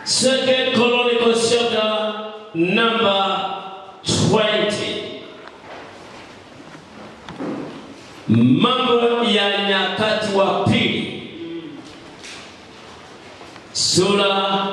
Second Chronicles chapter number 20. Mambo ya Nyakati wa Pili, sura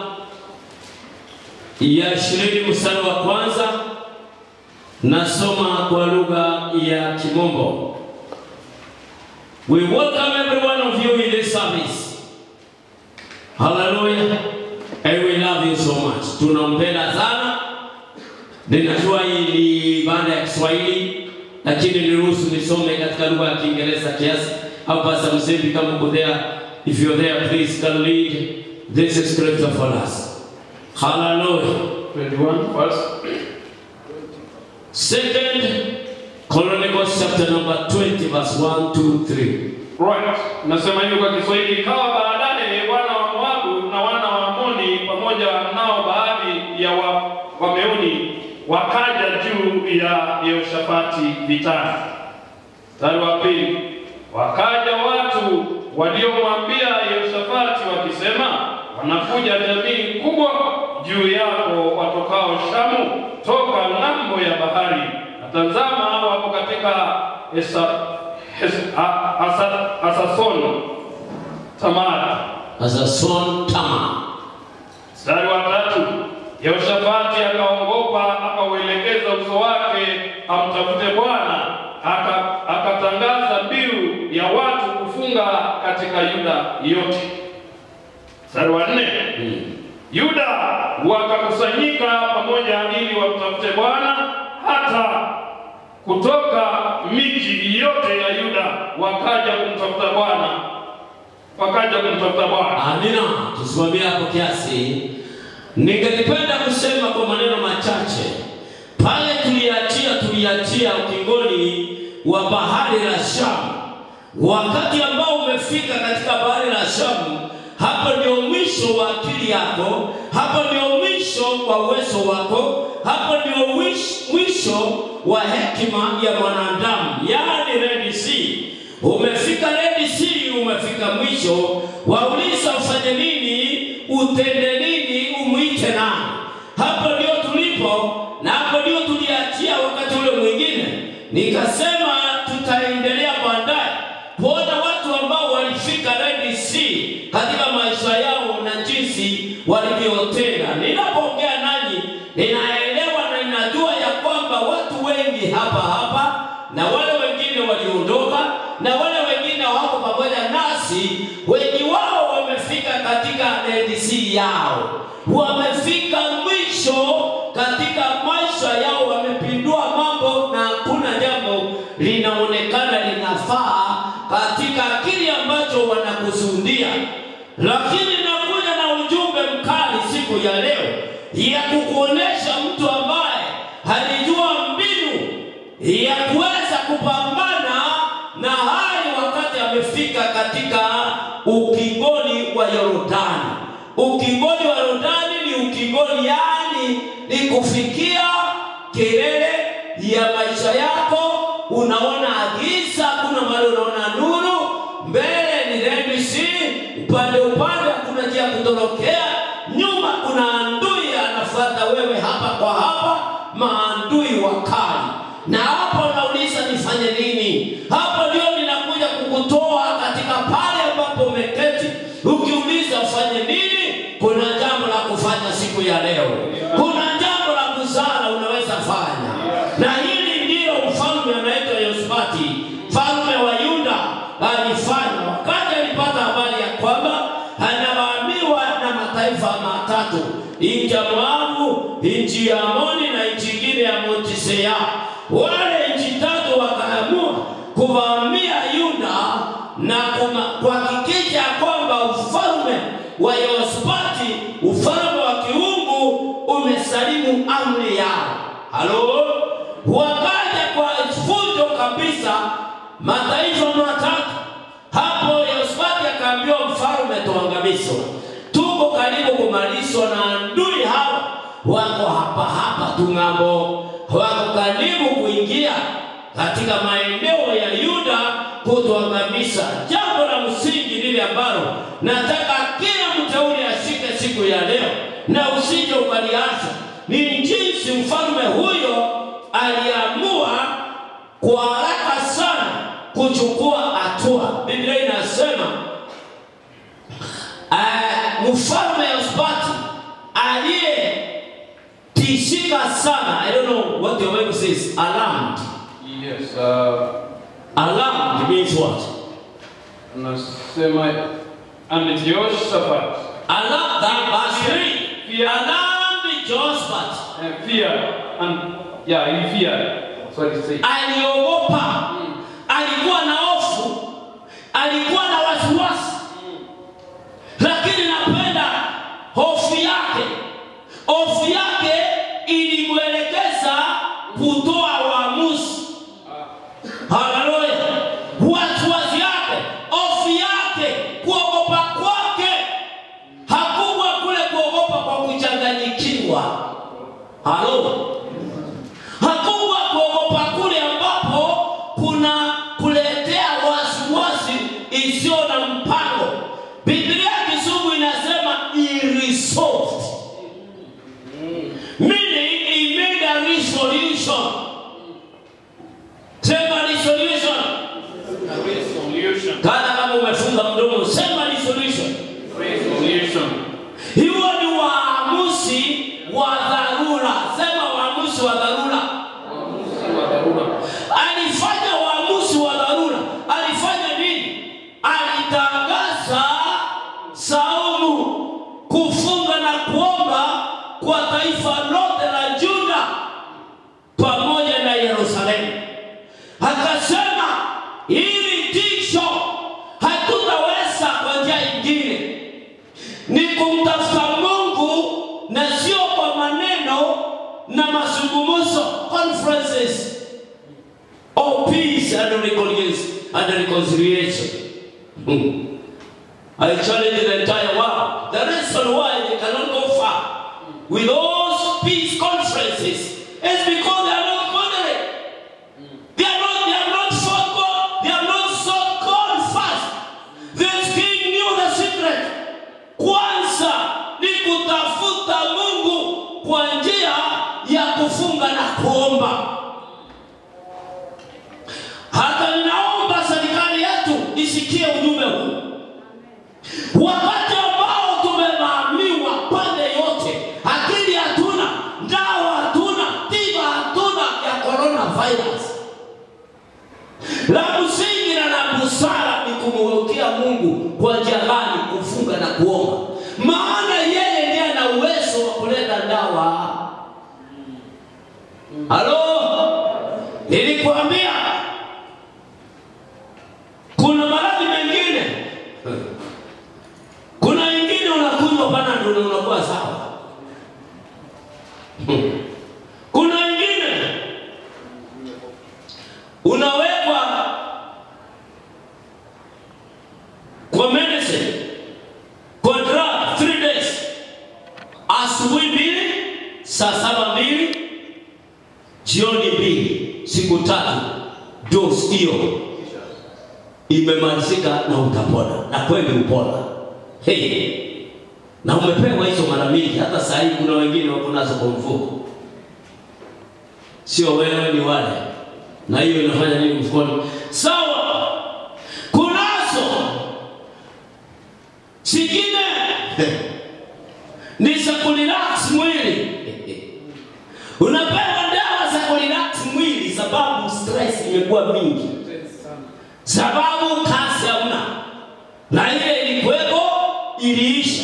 ya ishirini mstari wa kwanza. Nasoma kwa lugha ya Kimombo. We welcome every one of you in this service. Hallelujah. And we love you so much. Tunampenda sana. Ninajua hii ni ibada ya Kiswahili lakini niruhusu nisome katika lugha ya Kiingereza kiasi. Au Pastor Msembi kama uko there, if you're there please can read this scripture for us. Hallelujah. 21 first. Second Chronicles chapter number 20 verse 1 2 3. Right. Nasema hivi kwa Kiswahili, ikawa baadaye wana wa Moabu na wana wa Amoni pamoja nao baadhi ya wa, Wameuni wakaja juu ya Yehoshafati vitani. Mstari wa pili, wakaja watu waliomwambia Yehoshafati wakisema, wanakuja jamii kubwa juu yako watokao Shamu toka ng'ambo ya bahari, na tazama wapo katika Esa, Hes- A- Asa- Asasono Tamara. As a son Tamar. Mstari wa tatu, Yehoshafati akaogopa, akauelekeza uso wake amtafute Bwana, aka- akatangaza mbiu ya watu kufunga katika Yuda yote. Mstari wa nne, Yuda wakakusanyika pamoja ili wamtafute Bwana, hata kutoka miji yote ya Yuda wakaja kumtafuta Bwana, wakaja kumtafuta Bwana. Amina. Tusimamie hapo kiasi. Ningelipenda kusema kwa maneno machache. Pale tuliachia tuliachia ukingoni wa bahari la Shamu. Wakati ambao umefika katika bahari la Shamu, hapo ndio mwisho wa akili yako, hapo ndio mwisho wa uwezo wako, hapo ndio mwish- mwisho wa hekima ya mwanadamu, yaani Red Sea. Umefika Red Sea, umefika mwisho. Wauliza ufanye nini, utende nini, umwite nani? Hapo ndio tulipo na hapo ndio tuliachia wakati ule mwingine. Nikasema tutaendelea baadaye kuona watu ambao walifika Red Sea katika maisha yao na jinsi walivyotenda. Ninapoongea nanyi, ninaelewa na ninajua ya kwamba watu wengi hapa hapa na wale wengine waliondoka na wale wengine wako pamoja nasi, wengi wao wamefika katika Red Sea yao, wamefika mwisho katika maisha yao, wamepindua mambo na hakuna jambo linaonekana linafaa katika kile ambacho wanakusudia. Lakini nakuja na ujumbe mkali siku ya leo ya kukuonesha mtu ambaye alijua mbinu ya kuweza kupambana na hali wakati amefika katika ukingoni wa Yordani. Ukingoni wa Yordani ni ukingoni, yani ni kufikia kilele ya maisha yako. Unaona giza, kuna mahali unaona nuru, mbele ni Red Sea, upande upande kuna njia ya kutorokea, nyuma kuna adui anafuata wewe hapa kwa hapa, maadui wakali. Na hapo nauliza nifanye nini? Hapo ndio ninakuja kukutoa katika pale ambapo umeketi, ukiuliza ufanye nini. Kuna jambo la kufanya siku ya leo, kuna jambo la busara unaweza fanya, na hili ndiyo mfalme anaitwa Yehoshafati, mfalme wa Yuda alifanya wakati alipata habari ya kwamba anavamiwa na mataifa matatu, nchi ya Moabu, nchi ya Amoni na nchi ingine ya Mount Seir. Wale nchi tatu wakaamua kuvamia Yuda na kuma- kuhakikisha kwamba ufalme wa Yehoshafati, ufalme wa kiungu, umesalimu amri yao. Halo, wakaja kwa fujo kabisa mataifa matatu. Hapo Yehoshafati akaambiwa mfalme, tuangamizwe, tuko karibu kumalizwa na adui hawa, wako hapa hapa tu ng'ambo, wako karibu kuingia katika maeneo ya Yuda kutuangamiza. Jambo la msingi lile ambalo nataka kila mteule ashike siku ya leo na usije ukaliacha. Ni jinsi mfalme huyo aliamua kwa haraka sana kuchukua hatua. Biblia inasema uh, mfalme Yehoshafati aliyetishika sana, I don't know what the Bible says, alarmed. Yes, uh, Alarmed means what? anasema and Jehoshaphat Alarmed, that verse 3. Fear. Alarmed Jehoshaphat uh, fear and yeah, he feared. Sorry, say. aliogopa, alikuwa na hofu, alikuwa na wasiwasi, lakini napenda hofu yake. Hofu yake ilimwelekeza kutoa uamuzi. Haleluya! Wasiwasi yake, hofu yake, kuogopa kwake hakuwa kule kuogopa kwa kuchanganyikiwa. Halo, hakuwa kuogopa kule ambapo kuna kuletea wasiwasi isiyo na mpango. Biblia Kizungu inasema he resolved, meaning he made a resolution. Sema resolution. Resolution. Kana kama umefunga mdomo, sema resolution. Resolution. Hiyo ni waamuzi wa dharura. Sema waamuzi wa dharura. Uamuzi wa dharura. Alifanya waamuzi wa dharura. Alifanya nini? Alitangaza saumu, kufunga na kuomba kwa taifa lote la Juda pamoja na Yerusalemu. Akasema hili tisho hatutaweza kwa njia ingine ni kumtafuta Mungu na sio kwa maneno na mazungumzo conferences of peace and reconciliation. And reconciliation. Hmm. I challenge the entire world. The reason why they cannot go far with those peace conferences is because they are not moderate. They are not, they are not sought God. They are not sought God first. This king knew the secret. Kwanza ni kutafuta Mungu kwa njia ya kufunga na kuomba. Hata ninaomba serikali yetu isikie ujumbe huu. Wakati ambao tumevamiwa pande yote, akili hatuna, dawa hatuna, tiba hatuna ya coronavirus. La msingi na la busara ni kumwekea Mungu kwa njia gani? Kufunga na kuomba, maana yeye ndiye ana uwezo wa kuleta dawa. Halo, nilikwambia kuna maradhi mengine, kuna wengine unakunywa panadol na unakuwa sawa. Kuna wengine unawekwa kwa medicine kwa drug three days, asubuhi mbili, saa saba mbili, jioni mbili, siku tatu, dose hiyo imemalizika na utapona, na kweli upona. Hey, na umepewa hizo mara mingi. Hata saa hii kuna wengine wako nazo kwa mfuko, sio wewe, ni wale, na hiyo inafanya nini mfukoni? Sawa, kunazo zingine ni za kurelax mwili. Unapewa dawa za kurelax mwili sababu stress imekuwa mingi sababu kazi hamna, na ile ilikuweko iliisha.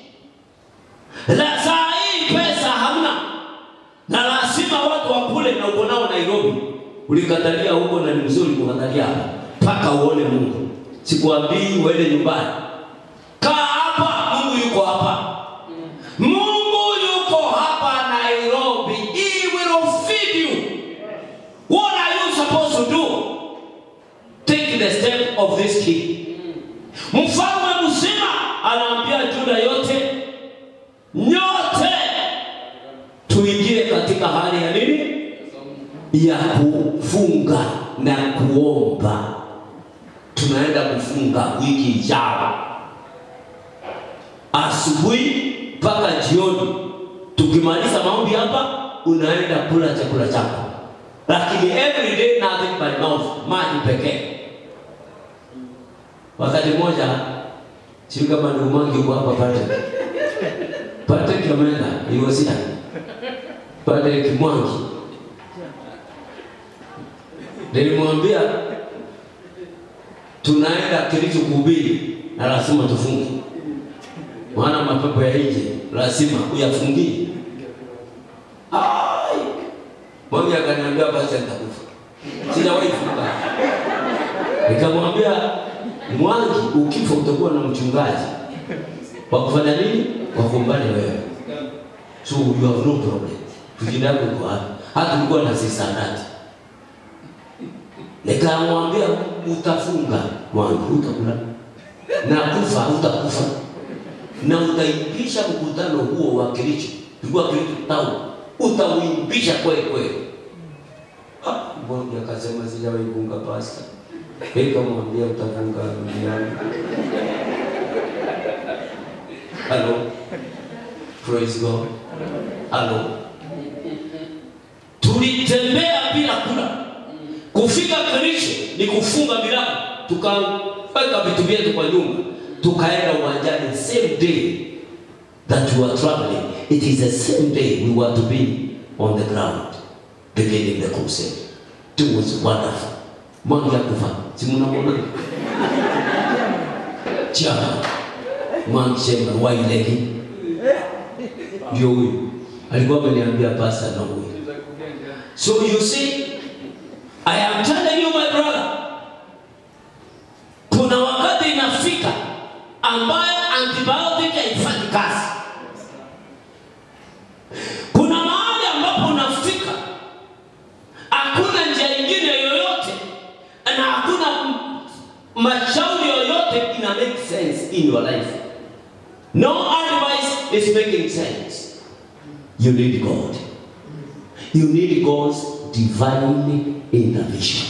La saa hii pesa hamna, na lazima watu wakule, na uko nao Nairobi, ulikatalia huko na ni mzuri kukatalia hapa mpaka uone Mungu. Sikuambii uende nyumbani, kaa hapa, Mungu yuko hapa. Mungu yuko hapa Nairobi. He will feed you. What are you supposed to do? take the step of this king. Mfalme mzima anaambia Juda yote, nyote tuingie katika hali ya nini? Ya kufunga na kuomba. Tunaenda kufunga wiki ijayo, asubuhi mpaka jioni, tukimaliza maombi hapa unaenda kula chakula chako lakini every day nothing but mouth maji pekee wakati mmoja sijui kama ndugu Mwangi uko hapa Patrick Patrick ameenda iwasia Patrick Mwangi nilimwambia tunaenda Kericho kuhubiri na lazima tufunge, maana mapepo ya nje lazima uyafungie. Ai, Mwangi akaniambia basi nitakufa, sijawahi funga. Nikamwambia Mwangi, ukifa utakuwa na mchungaji wa kufanya nini? Wa kumbani wewe, so you have no problem. Tujindago uko hapa, hata tulikuwa na sisandati nikamwambia utafunga wangu, utakula na kufa, utakufa na utaimbisha mkutano huo wa Kericho, tulikuwa Kericho town, utauimbisha kweli kweli. Ah, Mmoja akasema sijawahi funga pasta, nikamwambia utafunga duniani. Hello, praise God. Hello, tulitembea bila kula Kufika Kericho ni kufunga milango, tukaweka vitu vyetu kwa nyumba, tukaenda uwanjani same day that we were traveling. It is the same day we were to be on the ground beginning the crusade. It was wonderful. Mwangi akufa, si mnamwona? Chama Mwangi Shema Wailegi ndio huyu alikuwa ameniambia pasa na huyu. So you see I am telling you my brother, kuna wakati inafika ambayo antibiotic haifanyi kazi. Kuna mahali ambapo unafika, hakuna njia ingine yoyote na hakuna m- mashauri yoyote ina make sense in your life. No advice is making sense. You need God. You need God's divine intervention.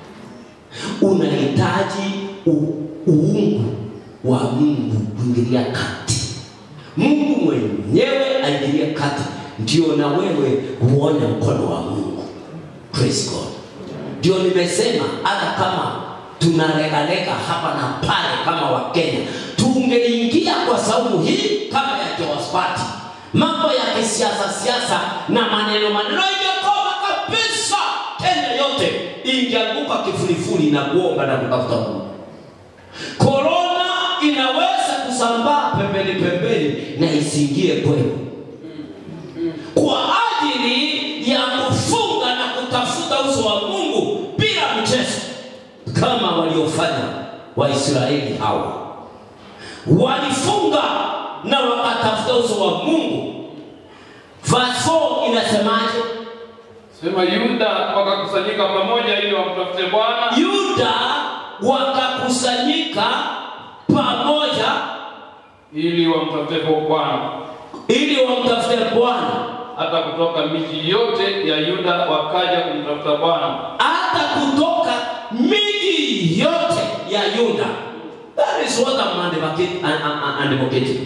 Unahitaji u- uungu wa Mungu kuingilia kati. Mungu mwenyewe aingilie kati, ndio na wewe uone mkono wa Mungu. Praise God. Ndio nimesema hata kama tunalegalega hapa na pale kama Wakenya, tungeingia kwa saumu hii kama ya Jehoshafati, mambo ya kisiasa siasa na maneno maneno ingekoma kabisa. Kenya yote ingeanguka kifurifuri na kuomba na kutafuta Mungu. Korona inaweza kusambaa pembeni pembeni na isiingie kwenu kwa ajili ya kufunga na kutafuta uso wa Mungu bila mchezo, kama waliofanya Waisraeli hawa. Walifunga na wakatafuta uso wa Mungu. Verse 4 inasemaje? Sema Yuda wakakusanyika pamoja ili wamtafute Bwana Yuda wakakusanyika pamoja ili wamtafute Bwana. ili wamtafute Bwana, Hata kutoka miji yote ya Yuda wakaja kumtafuta Bwana. hata kutoka miji yote ya Yuda. That is what I'm advocating. advocating.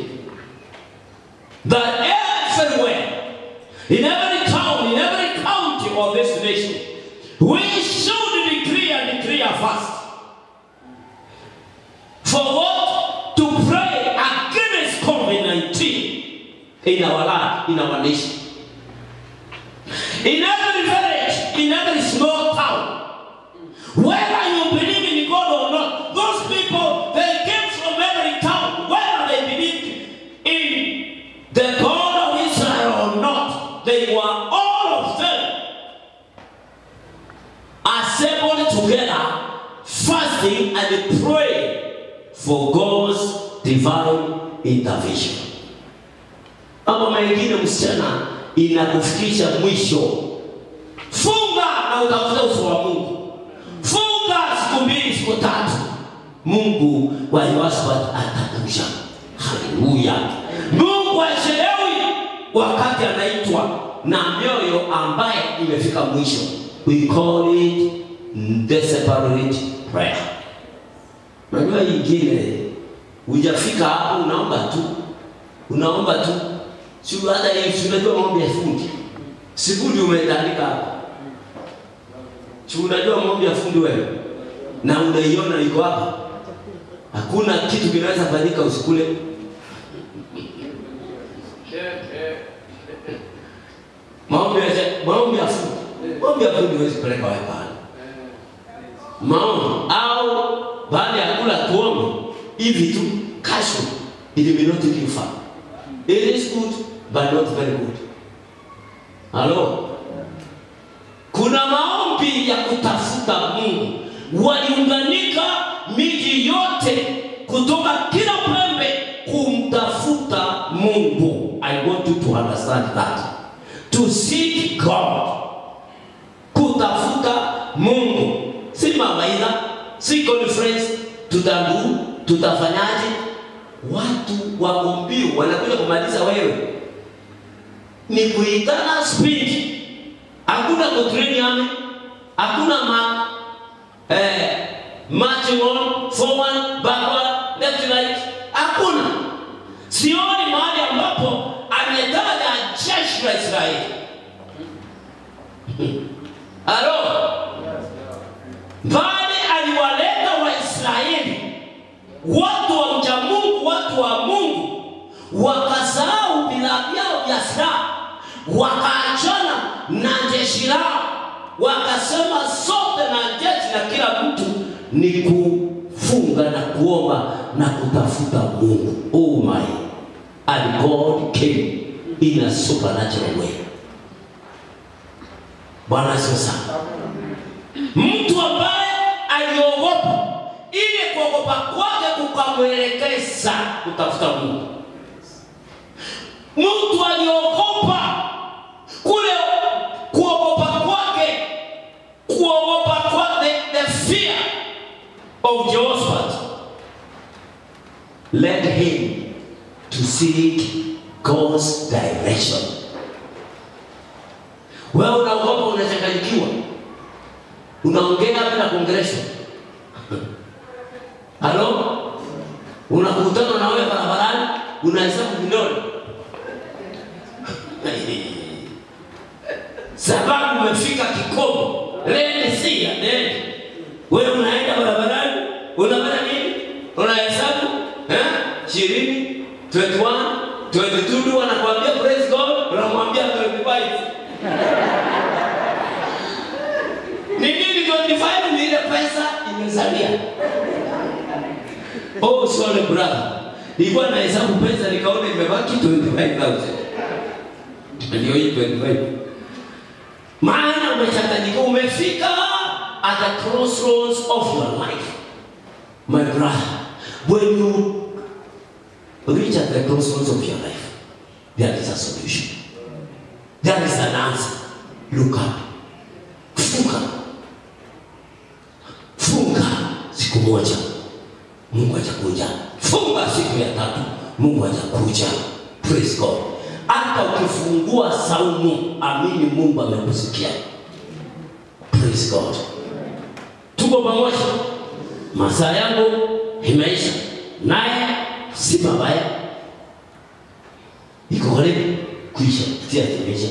That everywhere, in every town, in every county of this nation, we should decree and declare fast. For what? To pray against COVID 19 in our land, in our nation. In every village, in every small town, whether you believe in God or not, those people they came from every town, whether they believed in the God of Israel or not, they were all of them assembled together, fasting and praying for God's divine intervention. Mambo mengine msichana, inakufikisha mwisho. Funga na utafuta uso wa Mungu. Funga siku mbili, siku tatu, Mungu wa Yehoshafati atakuja. Haleluya! Mungu achelewi wakati anaitwa na mioyo ambaye imefika mwisho. We call it desperate prayer. Unajua hii ingine hujafika hapo, unaomba tu, unaomba tu, Si hata hii si unajua maombi ya fundi. Si fundi umetandika hapa. Si unajua maombi ya fundi wewe? Na unaiona iko hapa. Hakuna kitu kinaweza fanyika usikule. Maombi ya maombi ya fundi. Maombi ya fundi huwezi peleka wewe pale. Maombi au baada ya kula tuombe hivi tu kasho it may not take you far. It is good but not very good. Halo? Kuna maombi ya kutafuta Mungu. Waliunganika miji yote kutoka kila pembe kumtafuta Mungu. I want you to understand that. To seek God. Kutafuta Mungu. Si mawaidha, si conference, tutambu, tutafanyaje? Watu wako mbiu wanakuja kumaliza wewe. Ni kuitana speed. Hakuna kutrain ame. Hakuna ma eh, marching on, forward, backward, left, right. Hakuna. Sioni mahali ambapo ametaja jeshi la Israeli. Halo? Bali aliwaleta Waisraeli, watu wa mcha Mungu, watu wa Mungu, wakasahau vila vyao vya silaha, wakaachana na jeshi lao, wakasema sote na jeshi na kila mtu ni kufunga na kuomba na kutafuta Mungu. Oh my. And God came in a supernatural way. Bwana asifiwe sana. Mtu ambaye aliogopa, ile kuogopa kwake kukamwelekeza kutafuta Mungu. Mtu aliogopa kule kuogopa kwake, kuogopa kwake, the fear of Jehoshaphat led him to seek God's direction. Wewe unaogopa, unachanganyikiwa, unaongea bila kuongeleshwa. Halo, unakutana na wewe barabarani, unahesabu vidole sababu umefika kikomo, lende sia lende. Wewe unaenda barabarani, unafanya nini? Unahesabu eh, ishirini, 21, 22, wanakuambia praise God, unamwambia 25 ni nini 25 ni ile pesa imesalia. Oh, sorry brother. Nilikuwa nahesabu pesa nikaona imebaki 25,000. Ndio hii 25. Maana umechanganyika, umefika at the crossroads of your life. My brother, when you reach at the crossroads of your life, there is a solution. There is an answer. Look up. Funga. Funga siku moja. Mungu atakuja. Funga siku ya tatu. Mungu atakuja. Praise God. Hata ukifungua saumu, amini Mungu amekusikia. Praise God. Tuko pamoja. Masaa yangu imeisha, naye si mabaya, iko karibu kuisha, si atimeisha.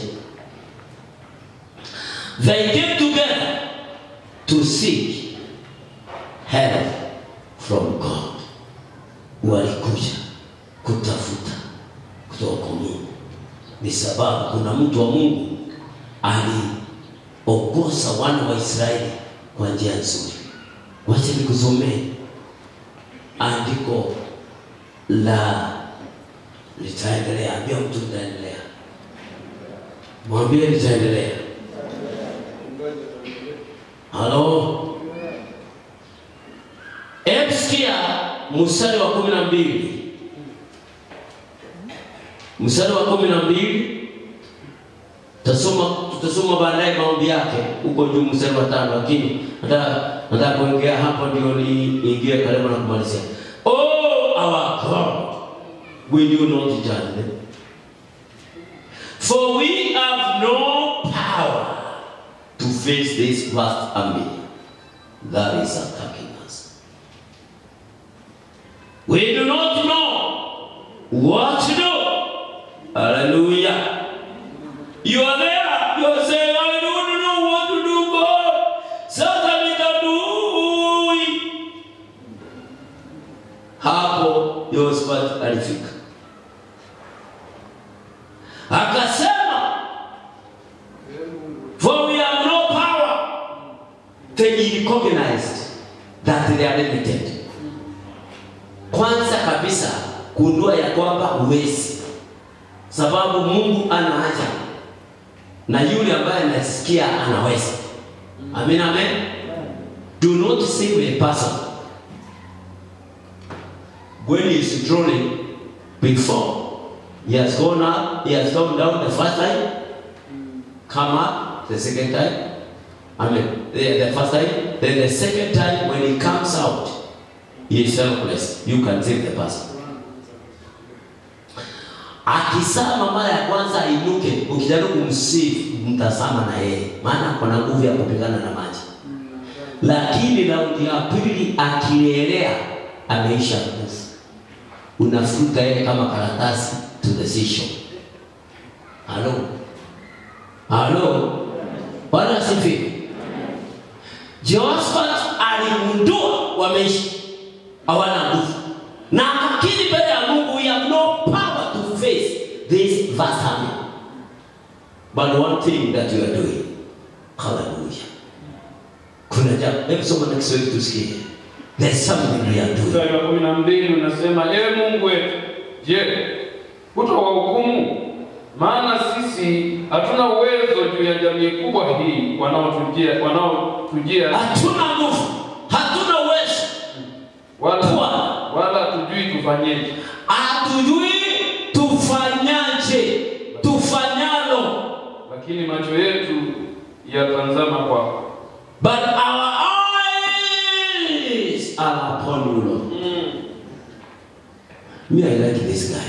They came together to seek help from God. Walikuja kutafuta kutoka kwa Mungu, ni sababu kuna mtu wa Mungu aliongoza wana wa Israeli kwa njia nzuri. Wacha nikusomee andiko la litaendelea. Ambia mtu litaendelea, mwambie litaendelea. Halo, hebu sikia mstari wa kumi na mbili mstari wa kumi na mbili tutasoma tutasoma baadaye maombi yake huko juu mstari wa tano, lakini nataka nataka kuongea hapo ndio niingie karibu na kumalizia. Oh our God, will you not judge them? For we have no power to face this vast army that is attacking us. We do not know what to do. Hallelujah. You are there. You are saying, I don't know what to do, God. Sasa nitadui. Hapo Yehoshafati alifika, akasema, for we have no power. They recognized that they are limited. Kwanza kabisa kundua ya kwamba huwezi, sababu Mungu ana haja na yule ambaye anasikia anaweza. Amen, amen. Do not save a person when he is drowning before he has gone up, he has gone down the first time, come up the second time. I mean, the, the first time, then the second time when he comes out, he is helpless. You can save the person. Akisama mara ya kwanza ainuke, ukijaribu kumsifu mtasama na yeye, maana kuna nguvu ya kupigana na maji. Lakini raundi ya pili akielea, ameisha nguvu, unafuta yeye kama karatasi to the seashore. Halo, halo, Bwana asifiwe. Jehoshaphat aligundua wameishi hawana nguvu, na akakiri mbele ya Mungu, we have no power to face this vast army, but one thing that you are doing. Hallelujah. Kuna jambo, hebu soma na Kiswahili tusikie. There's something we are doing. Mstari wa kumi na mbili unasema, ewe Mungu wetu, je, hutawahukumu? Maana sisi hatuna uwezo juu ya jamii kubwa hii wanaotujia wanaotujia Hatuna nguvu, hatuna uwezo, wala Bwana. wala hatujui tufanyeje. hatujui tufanyaje, tufanyalo Lakini macho yetu yatazama kwako. But our eyes are upon you, Lord. Me, I like this guy.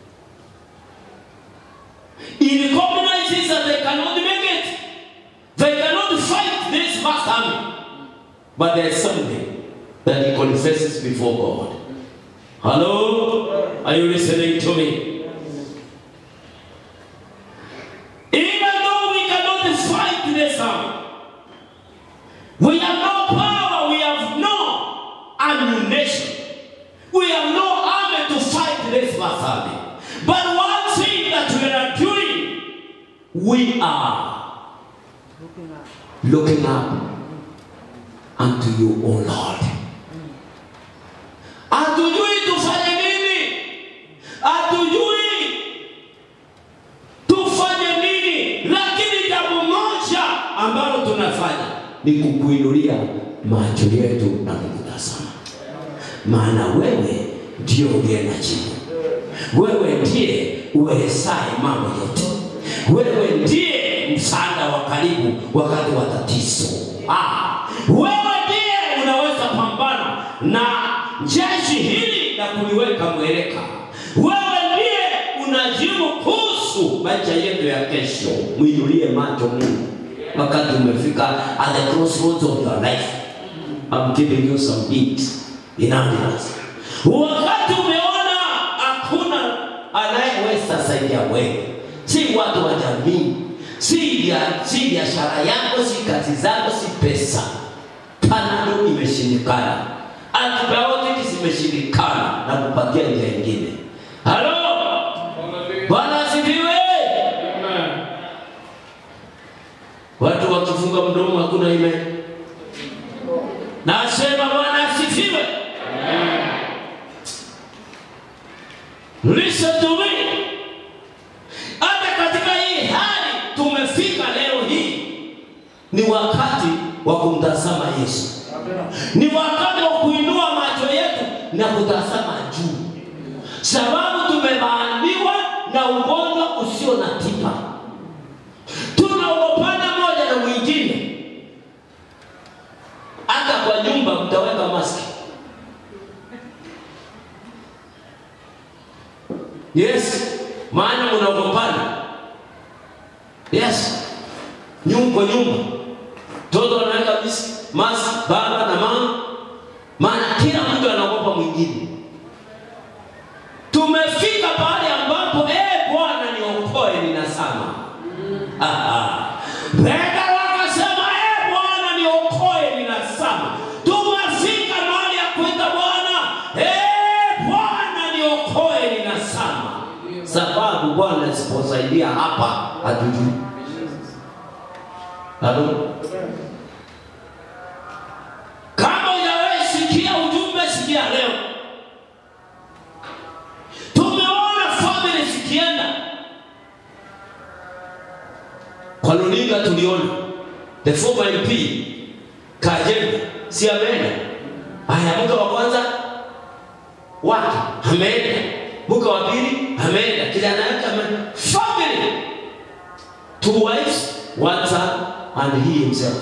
He recognizes that they cannot make it. They cannot fight this vast army. But there's something that he confesses before God. Hello? Are you listening to me? Even though we cannot fight this army, we have no power, we have no ammunition, we have no army to fight this vast army. But one thing that we are doing, we are looking up unto you, O Lord. Hatujui tufanye nini, hatujui tufanye nini, lakini jambo moja ambalo tunafanya ni kukuinulia macho yetu na kukutazama, maana wewe ndio uliye na jibu. Wewe ndiye uwezaye mambo yote. Wewe ndiye msaada wa karibu wakati wa tatizo. Ah, wewe ndiye unaweza pambana na jeshi hili na kuliweka mweleka. Wewe ndiye unajibu kuhusu maisha yetu ya kesho. Mwinulie macho Mungu wakati umefika at the crossroads of your life. I'm giving you some hints in ambulance. Wakati umeona hakuna anayeweza saidia wewe, si watu wa jamii, si bia- si biashara yako, si kazi zako, si pesa. Panado imeshindikana, antibiotics zimeshindikana, na kupatia njia ingine. Halo, Bwana asifiwe. Amen. Watu wakifunga mdomo hakuna ime. Nasema Bwana asifiwe. Listen to me. Hata katika hii hali tumefika leo hii, ni wakati wa kumtazama Yesu, ni wakati wa kuinua macho yetu na kutazama juu, sababu tumebaaniwa na ugonjwa usio na tiba tunaogopana moja na mwingine. Hata kwa nyumba mtaweka maski. Yes, maana mnaogopana. Yes, nyumba kwa nyumba, mtoto anaweka mis- maski, baba na mama, maana kila mtu anaogopa mwingine. Tumefika pahali ambapo eh, Bwana niokoe, ninasama Aha. Petro akasema, e Bwana, niokoe, ninazama. Tumefika mahali ya kuita Bwana, e Bwana, niokoe, ninazama. Sababu Bwana asiposaidia hapa hatujui. Halo? Kama hujawahi sikia ujumbe, sikia leo. Tumeona family zikienda kwa runinga, tuliona the former MP Kajembe, si ameenda? Haya, mke wa kwanza wake ameenda, mke wa pili ameenda, kijana yake ameenda. Family, two wives, one son and he himself.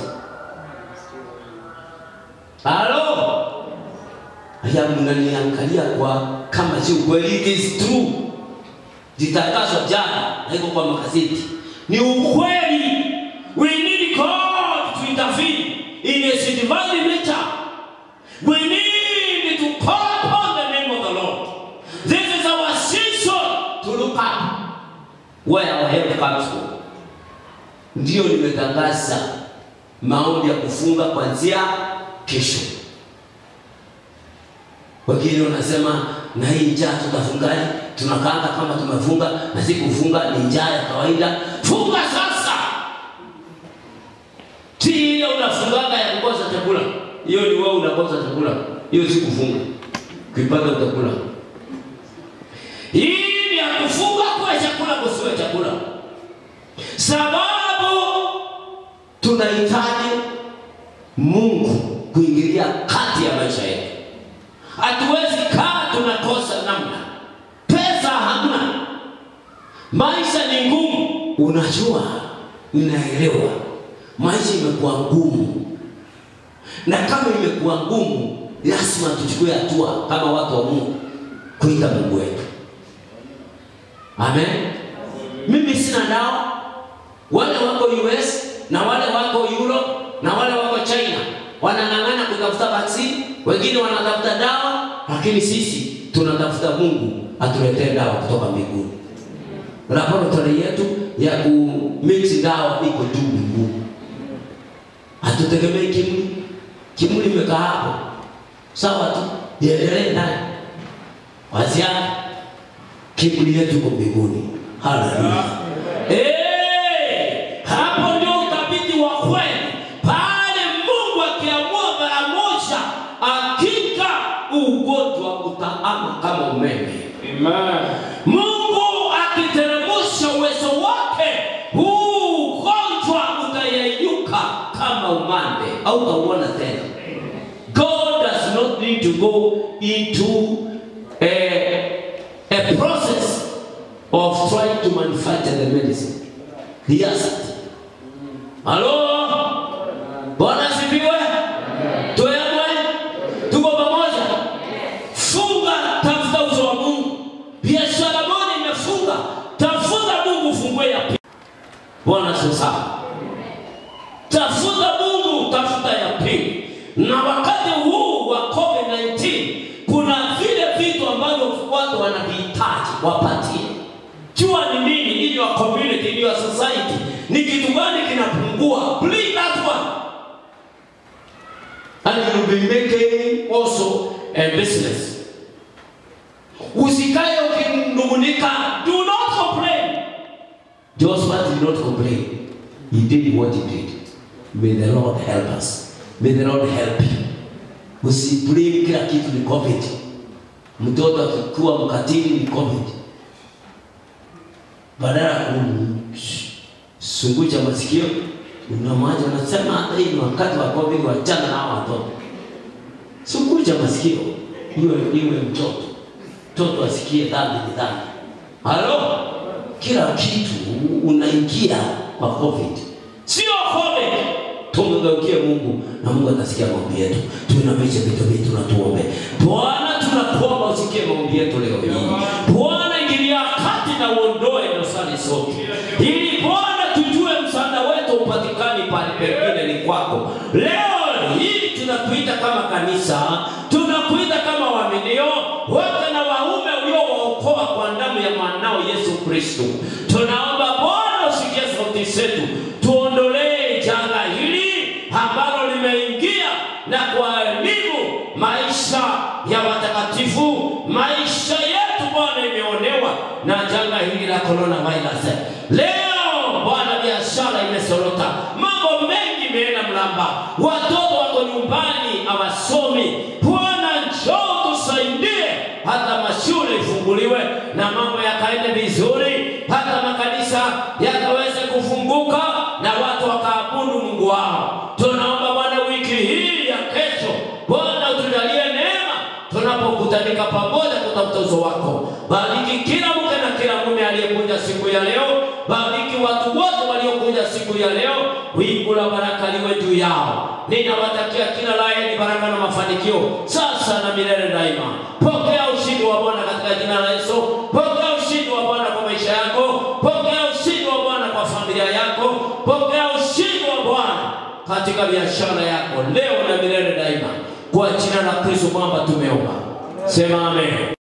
Halo? Haya, mnaniangalia kwa kama si ukweli, it is true. Jitangazwa jana, haiko kwa magazeti, ni ukweli. We need God to intervene in His divine nature. We need to call upon the name of the Lord. This is our season to look up where our help comes from. Ndio nimetangaza maombi ya kufunga kuanzia kesho. Wengine wanasema na hii njaa tutafungaje? Tunakaanga kama tumefunga na si kufunga, ni njaa ya kawaida. Funga sasa, si ile unafungaga ya kukosa chakula. Hiyo ni wewe unakosa chakula, hiyo si kufunga. Ukipata utakula. Hii ni ya kufunga kwa chakula, kusiwe chakula, sababu tunahitaji Mungu kuingilia kati ya maisha yetu. Hatuwezi kaa tunakosa namna, pesa hamna, maisha ni ngumu. Unajua, ninaelewa maisha imekuwa ngumu, na kama imekuwa ngumu, lazima tuchukue hatua kama watu wa Mungu kuita Mungu wetu. Amen. Mimi sina dawa, wale wako US na wale wako Europe na wale wako China wanang'ang'ana kutafuta vaccine, wengine wanatafuta dawa, lakini sisi tunatafuta Mungu atuletee dawa kutoka mbinguni. Laboratory yetu ya ku mix dawa iko juu mbinguni, hatutegemei kimli. Kimli imekaa hapo sawa tu, iendelee ndani waziana. Kimli yetu iko mbinguni. Haleluya! Eh, hapo ndio uthabiti wa kweli pale Mungu akiamua mara moja, hakika ugonjwa utaama kama umeme. Amen. Mungu akiteremsha uwezo wake, huu ugonjwa utayeyuka kama umande, au utauona tena. God does not need to go into a, a process of trying to manufacture the medicine. He hasn't. Halo? Bwana asifiwe. Tuemwe. Tuko pamoja. Funga, tafuta uso wa Mungu. Biashara moja imefunga, tafuta Mungu ufungue ya pili. Bwana asifiwe sana. Tafuta Mungu, tafuta ya pili. Na wakati huu wa COVID-19 kuna vile vitu ambavyo watu wanavihitaji wapatie. Jua ni nini in your community, in your society. Ni kitu gani kinapungua? Bring that one. And you'll be making also a business. Usikae ukinungunika. Do not complain. Joshua did not complain. He did what he did. May the Lord help us. May the Lord help you. Usiblame kila kitu ni COVID. Mtoto akikuwa mkatili ni COVID. Badala ya kumsungucha masikio, unamwacha unasema hata hii ni wakati wa COVID, wachana na hao watoto. Sungucha masikio, iwe iwe mtoto. Mtoto asikie dhambi ni dhambi. Halo? Kila kitu unaingia kwa COVID. Sio COVID. Tumgeukie Mungu na Mungu atasikia maombi yetu. Tuinamishe vitu vyetu na tuombe. Bwana, tunakuomba usikie maombi yetu leo hii. Bwana, ingilia kati na uondoe dosari zote, ili Bwana tujue msaada wetu upatikani pale pengine ni kwako. Leo hii tunakuita kama kanisa, tunakuita kama waaminio wote na waume uliowaokoa kwa damu ya mwanao Yesu Kristo. Tunaomba Bwana usikie sauti Leo Bwana, biashara imesorota, mambo mengi imeenda mlamba, watoto wako nyumbani hawasomi. Bwana, njoo tusaidie, hata mashule ifunguliwe na mambo yakaende vizuri, hata makanisa yakaweze kufunguka na watu wakaabudu Mungu wao. Tunaomba Bwana, wiki hii ya kesho, Bwana utujalie neema tunapokutanika pamoja kutafuta uso wako. Bariki kila mke na kila mume aliyekuja siku ya leo, bariki watu wote waliokuja siku ya leo, wingu la baraka liwe juu yao. Ninawatakia kila la heri, baraka na mafanikio sasa na milele daima. Pokea ushindi wa Bwana katika jina la Yesu. Pokea ushindi wa Bwana kwa maisha yako, pokea ushindi wa Bwana kwa familia yako, pokea ushindi wa Bwana katika biashara yako leo na milele daima, kwa jina la Kristo kwamba tumeomba, sema amen.